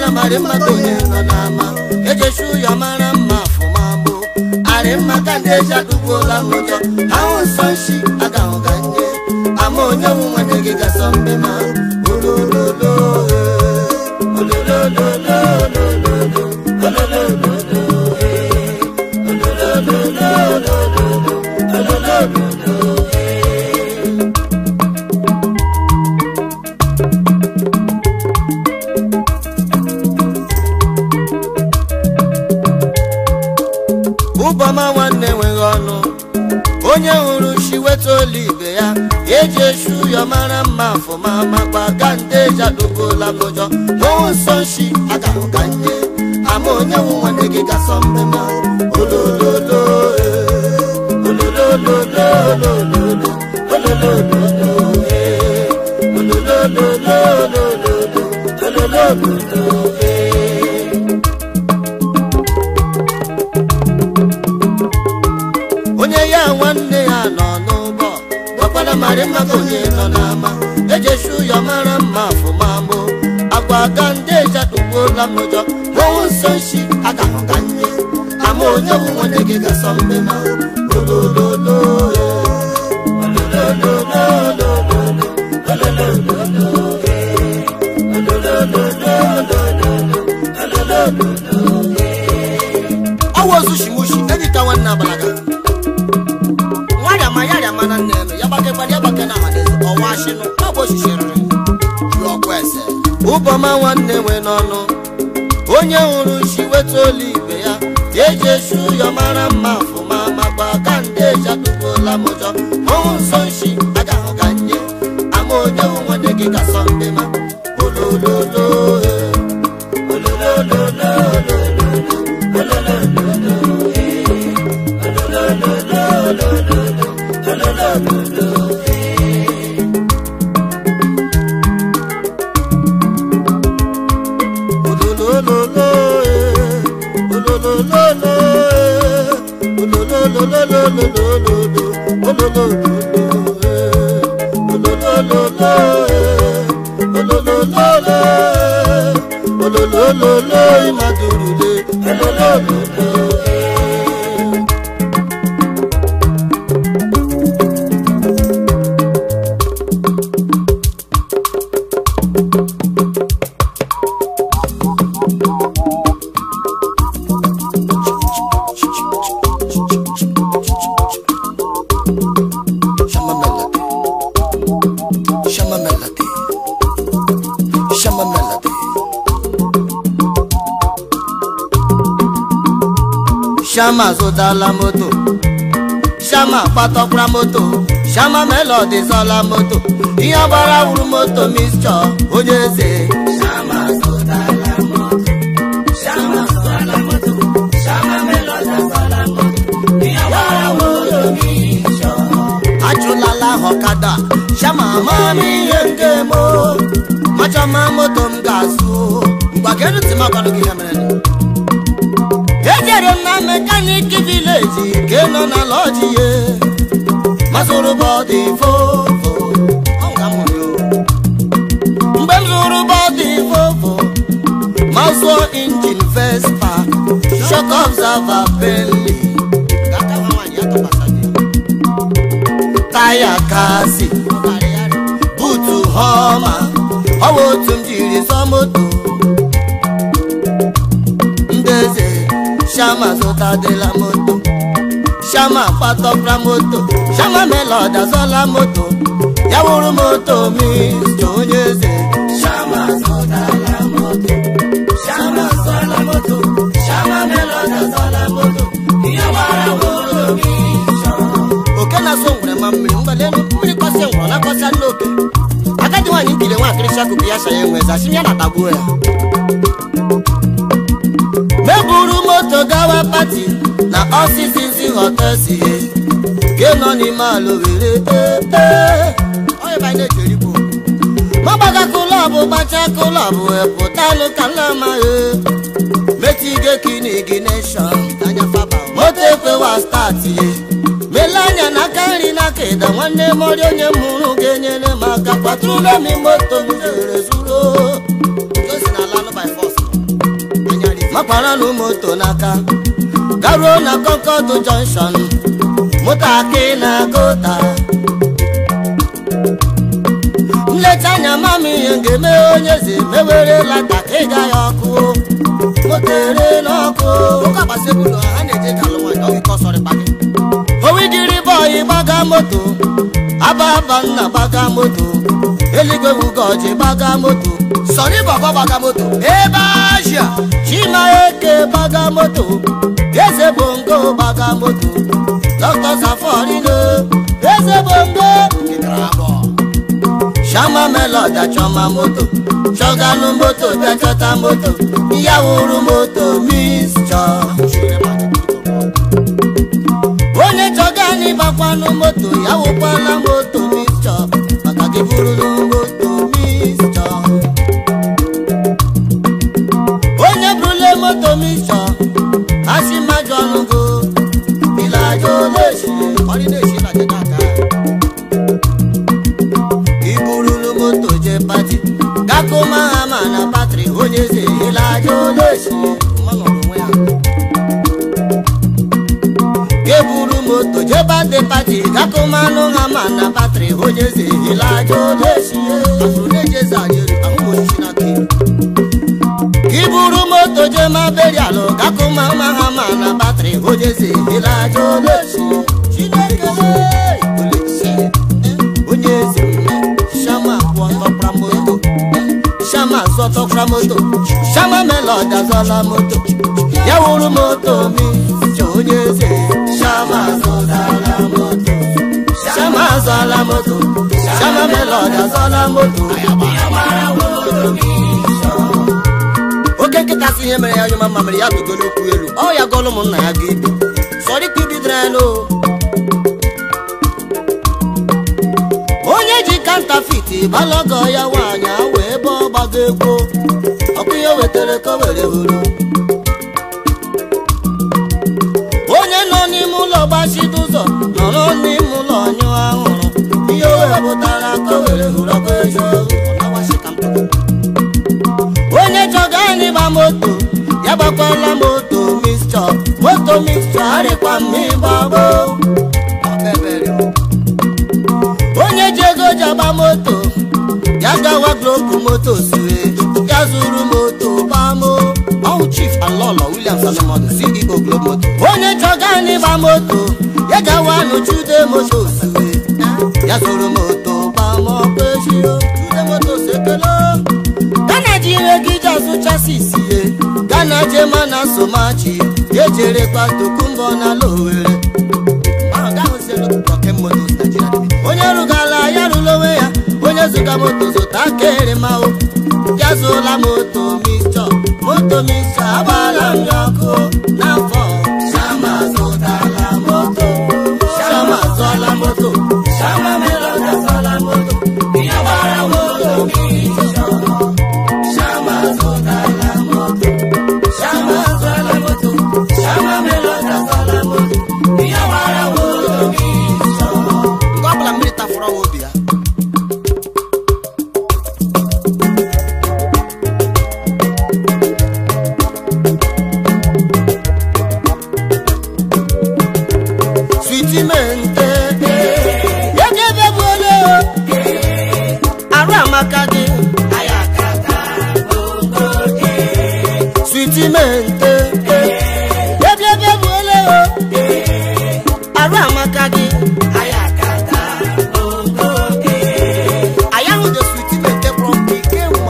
gbakwara marị mmadụ onye nọ n'ama ejechi ụyọ mara mma afụmabụ arị mma ka ndị eji adụgbuola m ụjọ ha hụ nsọ nshi agahụ ka nye ama onye nwu nwanne gị gasọ mbe ma olololo eh, ololololo olololo eh, ololololo olololo ụbọma nwanne enweghị ọnụ onye hụrụ chi weta olu ibe ya eji echu ụyọ mara mma afụma makwa ka ndị eji adụgola m ụjọ n'ọnwụ nsọ nshi agahụ ka nye ama onye nwu nwanne gị gasọ mmemme olololo eh, olololololololo, ololololo, eh, olololololololo, ololololo, eh. onye ya nwanne ya nọ n'ụgbọ gbakwara marị maka onye nọ n'ama ejechi ụyọ mara mma afụmamụ agwa aga ndị ejadugbuola m ụjọ ọnwụ nsọ nshi agahụ ka nye ama onye bụ nwanne gị gasọ mmema olololo eh, ololololololo, ololololo, eh, ololololololo, ololololo, eh. ọwụ ozu shimushi ejika nwanne abalaga nwarịama ya rịama na nne eme ya gbakekwara ya gbake na amadezi ọwa shinu ọbụ oshisiriri ọkụ ese ụbọma nwanne nwe n'ọnụ onye hụrụ chi weta olu ibe ya eji echu ụyọ mara mma afụma makwa ka ndị eji atụpụla m ụjọ ọnwụ nsọ nshi agahụ ka nye ama onye hụ nwanne gị ka sọ ndị ma olololo eh, ololololololo, ololololo, eh, ololololololo, ololololo, eh. ololololo eh, ololololo eh, olololololololo, ololololo eh, ololololo eh, ololololo eh, ololololo imadurule ololololo eh. Shama melody. Shama melody. Shama melody. Shama zụtala moto. Shama kpatakwara moto. Shama melody zọla moto. Ihe gbara wuru moto mistọ onye eze. Shama zụtala moto. Shama zụtala moto. Shama melody zọla moto. Ihe gbara moto mistọ. ajụlala ha ọkada shama mama ihe nke mo machọma moto m ga-azụ ngwa geru ntị m agwanụ gị ihe mere ejere m na mekaniki vileji nke nọ na lọji ye mazụrụ bọdị vovo Ọ nga m hụrụ ya. mgbe m zụrụ bọdị vovo ma zụọ injin vespa shok observer bentley Ga-aka nwa nwaanyị ya tụkwasị gị. taya kasi butu họma ọwa otu m jiri zọ moto ndeze shama zụtadịla moto shama kpatọkra moto shama melod azọla moto ya wụrụ moto mista onye eze shama zụtala moto shama zụtala moto shama melod azọla moto ya gbara moto mista oke na-asọ ngwere ma mmiri mgbalelu mmiri kọsị ngwọrọ na kọsịa nne oke agadi nwaanyị nkiri nwa akịrịsị akụkụ ya shanye nwe zachi ya na-atagbuo ya meburu moto gawa pati na ọsịsịsị họtelsi ke nọ n'ime ala owere magbaga kụlọbụ gbacha kụlọbụ pụtalụ ka nlamaghị metige kinigineshọn moto ekwewa stati mele anya n'aka nri n'aka ịda nwanne mọrị onye mụrụ ga-enyere m aka kwatụrụla m moto m jere zuru osi na ala by force gbaranụ moto n'aka garuo na Concord junction moto akị na gota nlecha anya mama ihe ga-eme onye eze mewere lata ka ịga ya ọkụ moto ere n'ọkụ owidiri bọyị gbaga moto ababa nna gbaga moto eluigwe wugoji gbaga moto sọrí bàbá bàgà moto. ebe asia. chima eke gbaga moto eze bongo gbaga moto dr saforino eze bongo kìkìrà bọ̀. shama melody achọma moto chọganụ moto bịa chọta moto ya wuru moto mistọ onye chọgani gbakwanụ moto ya wụkwala moto mistọ maka gị burulu moto mistọ onye burule moto mistọ asị mmajọ ọnụgo ilaja oleshi ọdịnachi na jẹta aka. iburulu moto je pati gakụ mahama na patri onye eze ilaja oleshi mmanụ ọrụ onwe ya. geburu moto je bade pati gakụ manụ hama na patri onye eze ilaja oleshi afro na-eji eze anyị elu ahụ m osisi na aka elu. iburu moto je ma berialụ gakụ mama hama na patri onye eze ilaja oleshi chineke oleshi onye eze shama abụọ tọkpara moto shama zọtọkpara moto shama melodi azọla moto ya wuru moto mi chọ onye eze shama zọtala moto shama azọla moto shama melodi azọla moto oke nkịta si ihe mere ya onye mama mere ya bigo n'okwu elu ọ ya gọlụ ụmụnna ya ga ibi sọrịkwa ibidoro ya n'o onye ji kantafit balọgọ ya nwaanyị awa ebe ọ gbago egwu ọkụ ihe o wetara ka o were hụrụ onye nọ n'ime ụlọ gbachide ụzọ nọrọ n'ime ụlọ nyụọ ahụrụ ihe o wepụtara ka o were hụrụ ọkụ eziokwu ọ na-awashi ka mpụta onye chọga anyị gba moto ya gbakwala moto mistọ moto mistọ arịkwa mma ịgbagbo ọbẹ̀bẹ̀rẹ̀ o. onye ji ego ji agba moto ya gawa gloku moto sue ya zuru moto gbamo ọwụ chief alọlọ williams alụmọdụ ceo globe moto. onye chọga anyị gba moto ya gawa nụchude moto sue ya zuru moto gbamo kwesio chude moto sekelo gana ji ire gị ji azụchasị isi ye gana jema na somachi ejerekwa tokumbo na lowere ahụ gaa hụzielu rocket motos nigeria limited. onye rụgala ya rụla onwe ya onye zụga moto zụta kere mahụ ya zụla moto mistọ moto mistọ agbala m ya ọkụ n'afọ shama zụtala moto shama zụọla moto shama melọda zụọla moto ya gbara moto mistọ shama zụtala moto shama zụọla moto shama melọda zụọla moto ya gbara moto mistọ nke ọbụla mmiri tafụrụ ọwa obi ya. switimente yegebegbole arụ amaka gị switimente yegebegbole arụ amaka gị anyị ahụ dị switimente prọmpi kemgbe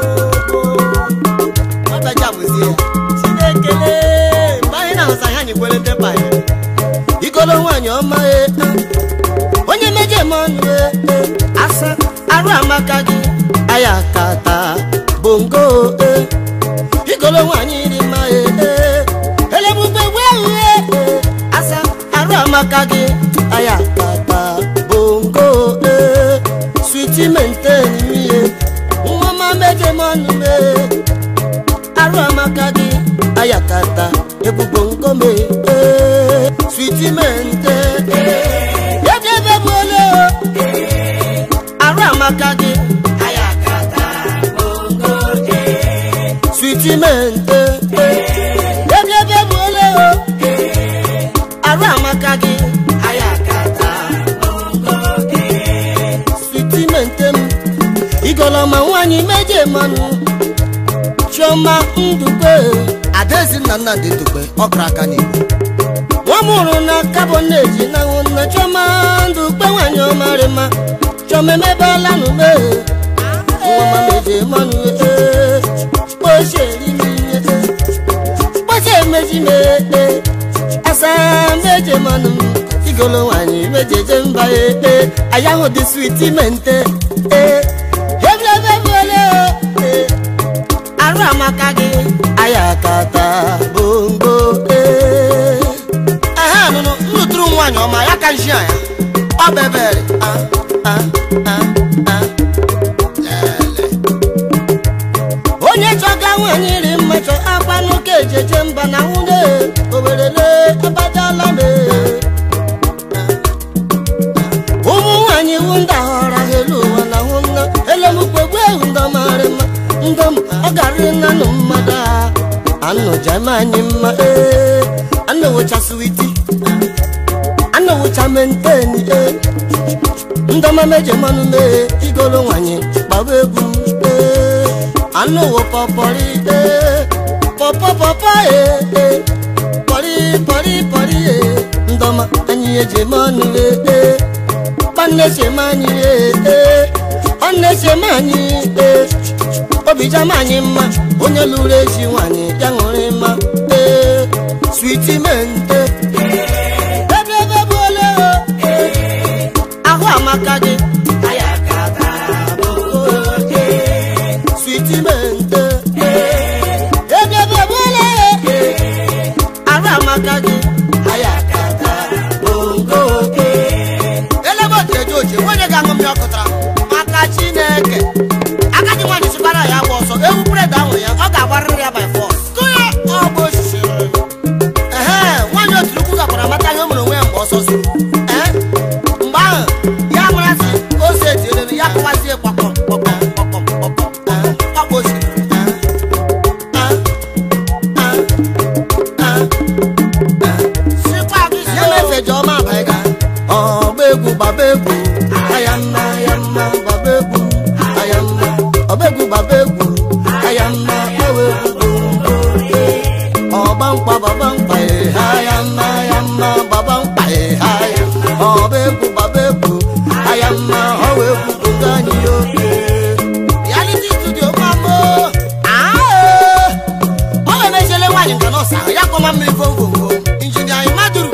ọbaja bụzie ya. chinekele mgbe anyị na-ahụsa ihe anyị kwere ndị banye igolo nwaanyị ọma e onye meje m ọnụ e asa arụ amaka gị aya kata bongo e igolo nwaanyị iri mma e elebugbe gwehu e asa arụ amaka gị aya kata bongo e switi menten ihe nwa ọma meje m ọnụ e arụ amaka gị ayakata ebubo nkome ee, switimente ebiebebole arụ amaka gị switimente igolọma nwanyị meje mmanụ chioma ndukwe adaezi nna nnamdị ndukwe ọkara aka n'igbo nwa mụrụ na kaboneji na nna chioma ndukwe nwanyị ọmarị mma chioma emebela n'ume nwa meje mmanụ kpocheri n'ihe kpoche emeji mee asa meje mmanụ igolo nwanyị mejeje mba ekpe ayahụ dị switi mente eblebebole arụ amaka gị ayakata bongo ehe nụnụ nnụtụrụ nwaanyị ọma ya ka nshi anya ọ bebere lele onye chọga nwanyị ri mmachọ akwa n'ụka ejeje mba na nwunye owerele abajala me ụmụ nwanyị wu ndị ahọra ha elu ụwa na hụ nna elemukpegbu ewu ndọmarị mma ndọm ọ garị nanụ mmadụ a anụjam anyị mma ee anụwụcha switi anụwụcha menteni ee ndọma meje mmanụ mee igolo nwanyị gbaba egwu ee anụwo pọpọrị ee pọpọ pọpọ ee ee pọrị pọrị pọrị ee ndọma anyị eje mmanụ ee ee kpanne chema anyị ee ee ọnne chema anyị ee obijam anyị mma onye lụrụ ezi nwanyị ya ṅụrị mma ee switi mente ebe ebe bụ ole o ahụ amaka gị switi mente ebe ebe bụ ole ahụ amaka gị bongo elebe otu eje oche nwunye ga-aṅụ mmiri ọkụtara maka chineke agadi nwaanyị sikwara ya agba ọsọ ewu bred ahụ ya ọ ga-agbarịrị ya by force kụnye ọgbụ osisi ehe nwaanyị otu ukwu gakwara mata ihe o mere onwe ya mgbe ọsọ si ee mgbe ahụ ya marasị ose etinyere ya kụwazie kpọkpọm kpọkpọm kpọkpọm kpọkpọm ee, ọgbụ osisi sikwa gị ya mefe jọma abaiga ọgba egwu gbaba egwu aya mma aya mma gbaba egwu aya mma ọba egwu gbaba egwu aya mma gbawa egwu bongo ọgba mkpa gbaba mkpa ee aya mma aya mma gbaba mkpa ee aya ọba egwu gbaba egwu aya mma ọwa egwu bongo anyị oke reality studio mamo ọ ga-emechele nwaanyị nka nọọsụ ahụ ya kpọma mmiri vovovoo injinia imaduru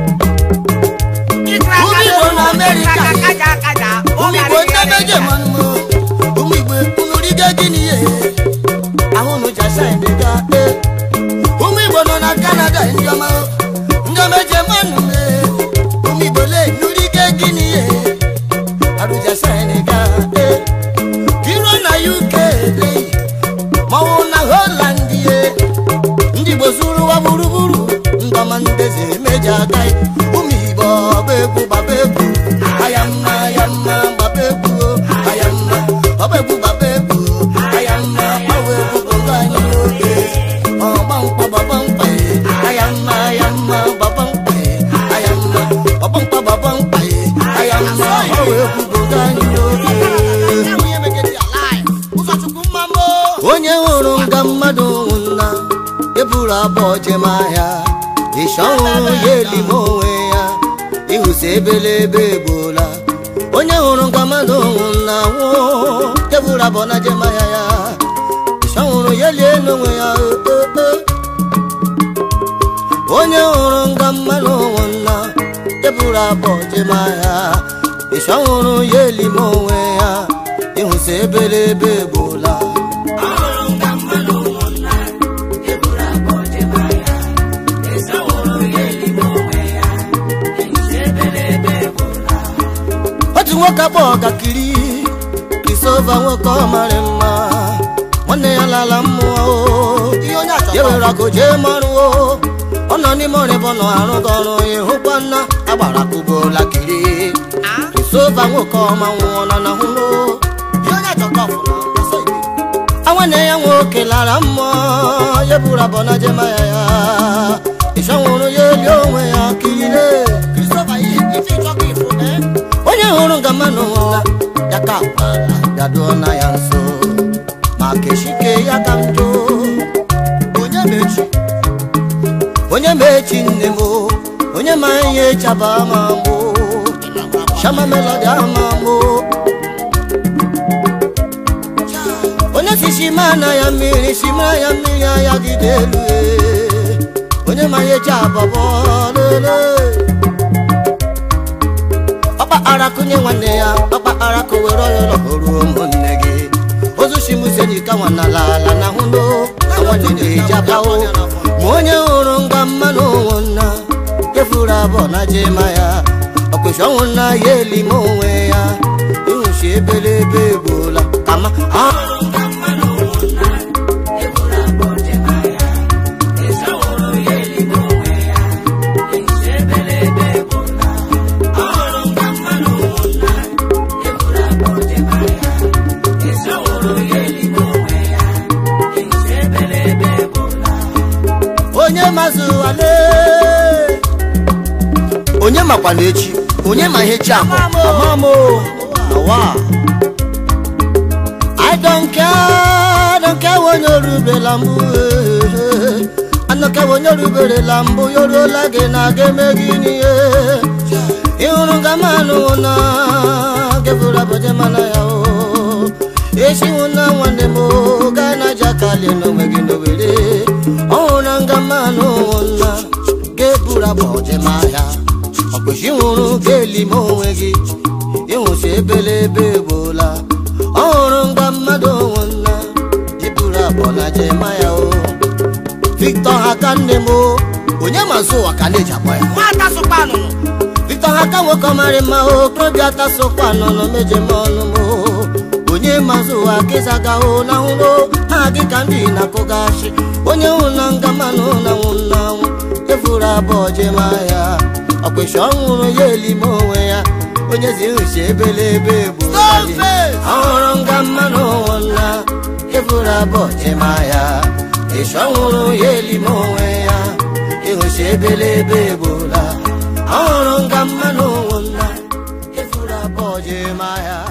ụmụ igbo na amerịka ụmụ igbo ndị meje mmanụ ụmụ igbo unu rigo gịnị ye ahụ unu jasaịn ga e ụmụ igbo nọ na kanada ndị ọma ndị meje mmanụ e ụmụ igbo le nurigo gịnị ye arụ jasaịn ga e iro na uk le maọwụ na holand ye ndị igbo zuru ụwa gburugburu ndọma ndezi meji aga ụmụ igbo ọba egwu gbaba egwu aya mma aya mma gbaba egwu aya mma ọba egwu gbaba egwu aya mma gbawa egwu bongo anyị oge ọgba mkpa gbaba mkpa aya mma aya mma gbaba mkpa aya mma ọgba mkpa gbaba mkpa aya mma gbawa egwu bongo anyị oge nwunye megide ya live ụzọchukwu mmamo onye hụrụ nga mmadụ nwụna eburu abụọ jem ahịa ịsha ọhụrụ ya elime onwe ya ịhụzi ebelebe egbola onye hụrụ nga mmadụ nwụna nwụọ eburu abụọ na jem ahịa ya ịsha ọhụrụ ya elie n'onwe ya o, o, o. onye hụrụ nga mmadụ nwụna eburu abụọ jem ahịa ịsha ọhụrụ ya elime onwe ya ịhụzi ebelebe egbola otu nwoke akpọ ọgakiri krisova nwoke ọ mara mma nwanne ya lala mmụọ o. ihe onye achọrọ ya were akụ jee mọrụ o ọ nọ n'ime ọrịbọ nọ arụ gị ọrụ ya hụkwa nna agbara kụbola kiri krisova nwoke ọma nwụọ nọ na hụrụ ihe onye achọrọ ọfụma ọsọ igwe nwanne ya nwoke lara mmụọ ya buru abọ na jema ya ya ịchọ nwụrụ ya eli onwe ya kirire kristofa ihe ife ịchọkọ ifo ee onye hụrụ nga mmanụ nwụla ya ka akwala bịaduo na ya nso ma kechike ya ka m jụụ onye mechi onye mechi nne m onye ma ihe chaba ma mbụ shama melodi ama mbụ onye si shima na ya mmiri shima ya mmiri aya gide elu ee. onye ma ihe chababọ lele ọkpa ara kụnye nwanne ya ọkpa ara kowere ọyọrọ ruo ụmụnne gị ozu shimuseni ka nwana lala na hụlo nwanne na-eji abawo ma onye hụrụ ngwa mmanụ ụmụnna efuru abụọ na jema ya ọkpụchi ọnwụ na ya elime onwe ya ịhụchi ebelebe egbuola kama onye mazụ wale onye makwa na echi onye ma ihe chi akọ amamo awa i don't care don't care onye orubela mbụ eh, anọke onye oruberela mbụ ya oruola gị na ga eme gị n'ihe ịhụrụ nga manụ na gevụrụ abụje mana ya o esiwu na nwanne m o, gaa na jakalie n'onwe gị n'owere ọhụrụ nga mmanụ ụmụnna ga-eburu abụje ma ya ọkpụchi nwụrụ ga-eli m onwe gị ịhụchi ebelebe egbola ọhụrụ nga mmadụ ụmụnna iburu abụọ na jema ya o victor ha ka nne m o, onye ma nso ụwa ka na-eji akpọ ya nwata sụkwa anụnụ victor ha ka nwoke ọmarị mma o okorobịa tasokwa nọ nọ meje m ọnụ m o. onye mazụ ụwa kịzaga o na nwụrụ ha gị ka ndị na-akụgachi onye hụ na nga manụ na nwụ na nwụ efuru abụọ jema ya ọkpịsị ọnwụrụ ya elime onwe ya onye zi nhuchi ebelebe bụ Stoneface! ọhụrụ nga mmanụ nwụna efuru abụọ jema ya ịsị ọnwụrụ ya elime onwe ya ịhụchi ebelebe egbula ọhụrụ nga mmanụ nwụna efuru abụọ jema ya